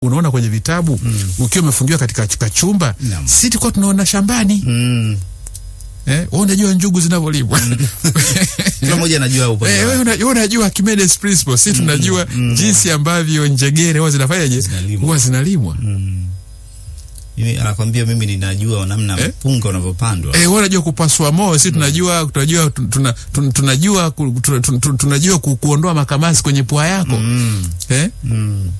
unaona kwenye vitabu ukiwa umefungiwa katika katika chumba Naam. si tulikuwa tunaona shambani Mm. eh, wewe unajua njugu zinavyolimwa Kila mmoja anajua upande Eh, wake. wewe una- wewe unajua Archimedes principle, si tunajua jinsi ambavyo njegere huwa zinafanyaje, Zinalimwa. huwa zinalimwa. Mimi anakwambia mimi ninajua namna Eh? mpunga unavyopandwa. Eh, wewe unajua kupasua moo, si tunajua tunajua tuna, tuna, tunajua ku- tuna, tuna, tunajua ku, kuondoa makamasi kwenye pua yako Mm. eh? Mm.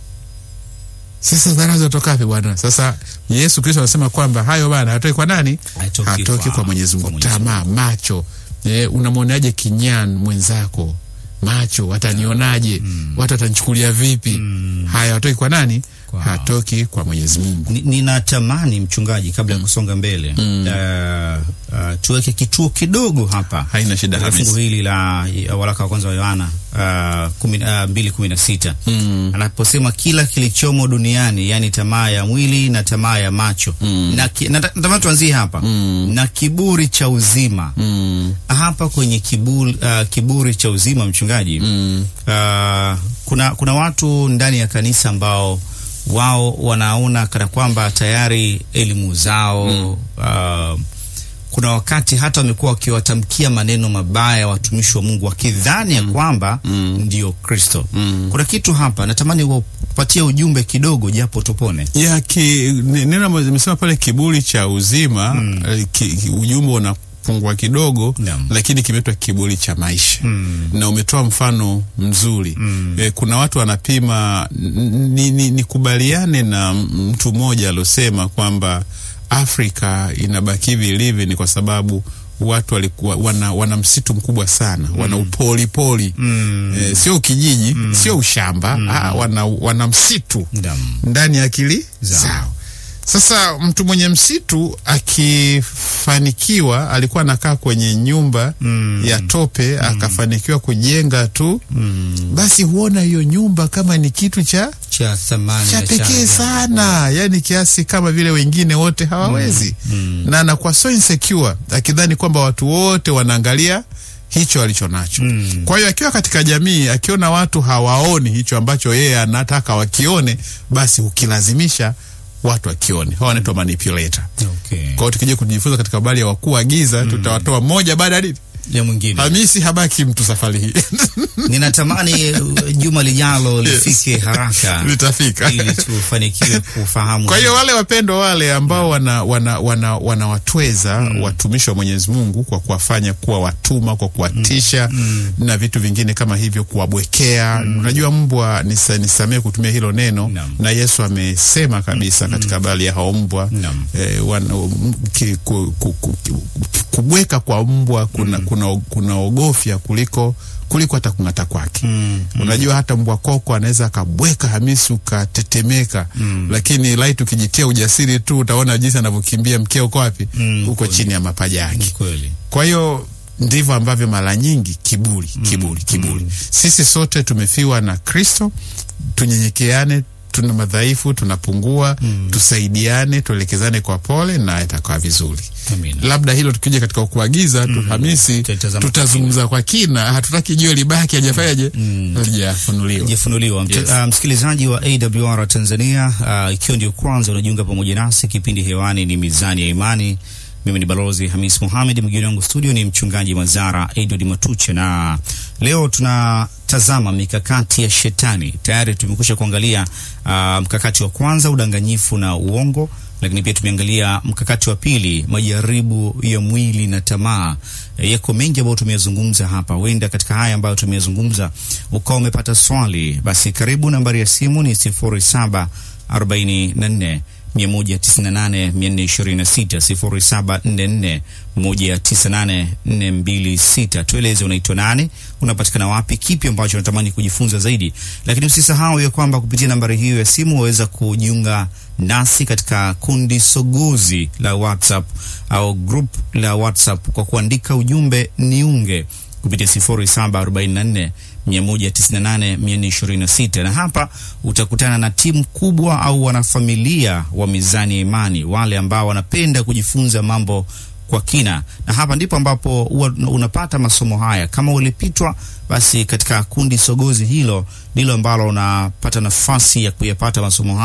Sasa dharau zinatoka wapi bwana? Sasa Yesu Kristo anasema kwamba hayo bana hatoki kwa nani? Hatoki Hatoki kwa- kwa Mwenyezi Mungu. kwa Mwenyezi Tamaa, macho. Eh, unamwonaje kinyan mwenzako? Macho watanionaje? Watu watanichukulia vipi? Haya hatoki kwa nani? Kwa- Hatoki kwa Mwenyezi Mungu. Ni- Ninatamani mchungaji, kabla ya kusonga mbele uh, uh, tuweke kituo kidogo hapa Haina shida katika Hamisi. fungu hili la ya waraka wa kwanza wa Yohana uh, kumi- uh, mbili kumi na sita anaposema kila kilichomo duniani, yani tamaa ya mwili na tamaa ya macho na ki- nata- natamani tuanzie hapa na kiburi cha uzima Mm. hapa kwenye kiburi, uh, kiburi cha uzima mchungaji Mm. uh, kuna kuna watu ndani ya kanisa ambao wao wanaona kana kwamba tayari elimu zao uh, kuna wakati hata wamekuwa wakiwatamkia maneno mabaya watumishi wa Mungu wakidhani ya kwamba ndio Kristo. Kuna kitu hapa natamani wapatie ujumbe kidogo, japo tupone. ya ki, ni- neno ambalo zimesema pale kiburi cha uzima eh, ki, ki, ujumbe unapungua kidogo Naam. lakini kimeitwa kiburi cha maisha Mm. na umetoa mfano mzuri eh, kuna watu wanapima n- ni- ni- nikubaliane na m- mtu mmoja aliosema kwamba Afrika inabaki hivi ilivyo ni kwa sababu watu walikuwa wana, wana msitu mkubwa sana wana upolipoli eh, sio kijiji sio ushamba ah, wana, wana msitu Naam. ndani ya akili Zao. zao. Sasa mtu mwenye msitu akifanikiwa, alikuwa anakaa kwenye nyumba ya tope akafanikiwa kujenga tu, basi huona hiyo nyumba kama ni kitu cha cha thamani cha na pekee sana, yani kiasi kama vile wengine wote hawawezi, na anakuwa so insecure akidhani kwamba watu wote wanaangalia hicho alicho nacho. Kwa hiyo akiwa katika jamii, akiona watu hawaoni hicho ambacho yeye anataka wakione, basi ukilazimisha watu wakione. Hawa wanaitwa manipulator. Okay. Kwa hiyo tukija kujifunza katika habari ya wakuu wa giza, tutawatoa moja baada ya nini. Ya mwingine Hamisi habaki mtu safari hii ninatamani uh, juma lijalo lifike haraka litafika. ili tufanikiwe kufahamu. Kwa hiyo wale wapendwa wale ambao wana wana wana wanawatweza watumishi wa Mwenyezi Mungu kwa kuwafanya kuwa watuma, kwa kuwatisha na vitu vingine kama hivyo, kuwabwekea. Unajua mbwa, nisa, nisamee kutumia hilo neno Naam. na Yesu amesema kabisa katika habari ya hao mbwa Naam. eh, wana, m- ki, ku, ku, ku, ku, kubweka kwa mbwa kuna, kuna, kuna ogofya kuliko kuliko hata kung'ata kwake. Unajua hata mbwa koko anaweza akabweka Hamisi ukatetemeka, lakini laiti ukijitia ujasiri tu utaona jinsi anavyokimbia mkia uko wapi? Mm, Uko chini ya mapaja yake. kweli Kwa hiyo ndivyo ambavyo mara nyingi kiburi kiburi kiburi. Sisi sote tumefiwa na Kristo, tunyenyekeane, tuna madhaifu, tunapungua, tusaidiane, tuelekezane kwa pole na itakuwa vizuri. Amina. Labda hilo tukija katika kuagiza tu Hamisi, Tutazama tutazungumza kwa kina. Hatutaki jiwe libaki hajafanyaje, hajafunuliwa. jifunuliwa Mt- Yes. uh, msikilizaji wa AWR Tanzania, uh, ikiwa ndio kwanza unajiunga pamoja nasi, kipindi hewani ni Mizani ya Imani. Mimi ni Balozi Hamis Mohamed, mgeni wangu studio ni mchungaji Mazara Edward Matuche, na leo tunatazama mikakati ya shetani. Tayari tumekwisha kuangalia uh, mkakati wa kwanza, udanganyifu na uongo, lakini pia tumeangalia mkakati wa pili, majaribu ya mwili na tamaa. E, yako mengi ambayo tumeyazungumza hapa. Huenda katika haya ambayo tumeyazungumza ukawa umepata swali, basi karibu. Nambari ya simu ni sifuri saba arobaini na nne 198 426 tueleze unaitwa nani unapatikana wapi kipi ambacho unatamani kujifunza zaidi lakini usisahau ya kwamba kupitia nambari hiyo ya simu waweza kujiunga nasi katika kundi sogozi la whatsapp au group la whatsapp kwa kuandika ujumbe niunge kupitia 0744 198 426 na hapa utakutana na timu kubwa au wanafamilia wa Mizani ya Imani, wale ambao wanapenda kujifunza mambo kwa kina, na hapa ndipo ambapo huwa unapata masomo haya. Kama ulipitwa, basi katika kundi sogozi hilo ndilo ambalo unapata nafasi ya kuyapata masomo haya.